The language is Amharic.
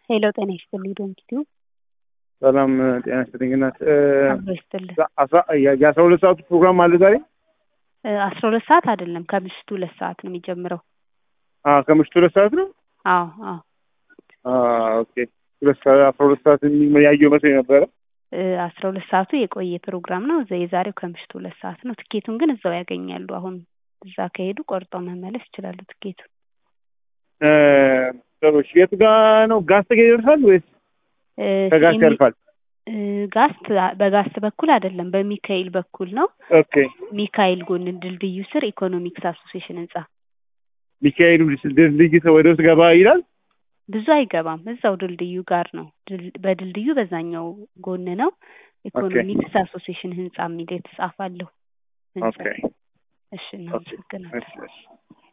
ሄሎ ጤና ይስጥልኝ ዶንኪቲዩ ሰላም ጤና ይስጥልኝ እናት አብሮ ይስጥልኝ። የአስራ ሁለት ሰዓቱ ፕሮግራም አለ ዛሬ አስራ ሁለት ሰዓት አይደለም ከምሽቱ ሁለት ሰዓት ነው የሚጀምረው። አ ከምሽቱ ሁለት ሰዓት ነው አዎ አዎ አ ኦኬ ሁለት ሰዓት አስራ ሁለት ሰዓት ያየው መስሎኝ ነበረ አስራ ሁለት ሰዓቱ የቆየ ፕሮግራም ነው። እዛ የዛሬው ከምሽቱ ሁለት ሰዓት ነው። ትኬቱን ግን እዛው ያገኛሉ። አሁን እዛ ከሄዱ ቆርጠው መመለስ ይችላሉ ትኬቱን። እ ጥሩ እሺ የት ጋ ነው ጋስት ጋ ይደርሳል ወይስ ከጋስት ያልፋል? እ ጋስት በጋስት በኩል አይደለም በሚካኤል በኩል ነው። ኦኬ ሚካኤል ጎን ድልድዩ ስር ኢኮኖሚክስ አሶሲዬሽን ህንጻ ሚካኤሉ ድልድይ ወደ ውስጥ ገባ ይላል። ብዙ አይገባም። እዛው ድልድዩ ጋር ነው። ድል- በድልድዩ በዛኛው ጎን ነው። ኢኮኖሚክስ አሶሲዬሽን ህንጻ የሚል የተጻፋለሁ። ህንጻ ኦኬ እሺ እናመሰግናለን። እሺ እሺ